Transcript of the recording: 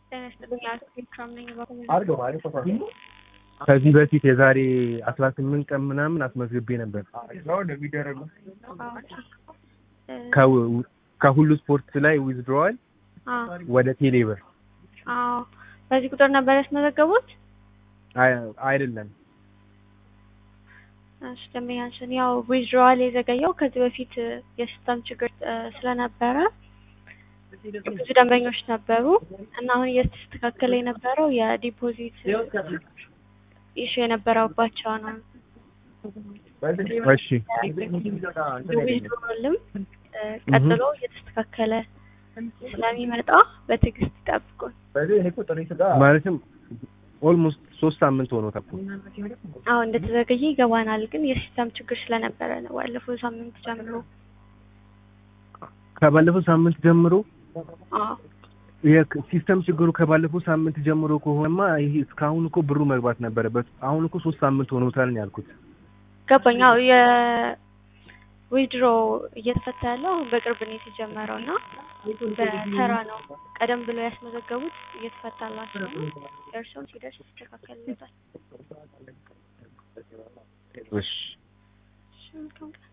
ጤና ይስጥልኝ። አልፌክራም ነኝ። ከዚህ በፊት የዛሬ አስራ ስምንት ቀን ምናምን አስመዝግቤ ነበር ከው- ከሁሉ ስፖርት ላይ ዊዝድሮዋል ወደ ቴሌብር አዎ፣ በዚህ ቁጥር ነበር ያስመዘገቡት? አይ- አይደለም እሺ፣ ደንበኛችን ያው ዊዝድሮዋል የዘገየው ከዚህ በፊት የሲስተም ችግር እ ስለነበረ ብዙ ደንበኞች ነበሩ እና አሁን እየተስተካከለ የነበረው የዲፖዚት ኢሹ የነበረባቸው ነው። እሺ ዊዝድሮዋልም እ ቀጥሎ እየተስተካከለ ስለሚመጣ በትዕግስት ይጠብቁን። ማለትም ኦልሞስት ሶስት ሳምንት ሆኖታል እኮ። አሁን እንደተዘገየ ይገባናል፣ ግን የሲስተም ችግር ስለነበረ ነው ባለፈው ሳምንት ጀምሮ። ከባለፈው ሳምንት ጀምሮ አዎ የሲስተም ችግሩ ከባለፈው ሳምንት ጀምሮ ከሆነማ ይሄ እስካሁን እኮ ብሩ መግባት ነበረበት። አሁን እኮ ሶስት ሳምንት ሆኖታል ነው ያልኩት። ገባኝ። አዎ የዊድሮ እየተፈታ ያለው አሁን በቅርብ ነው የተጀመረው እና በተራ ነው። ቀደም ብለው ያስመዘገቡት እየተፈታላቸው ነው። እርሶም ሲደርስ ይስተካከልለታል። እሺ እሺ መልካም ቀን።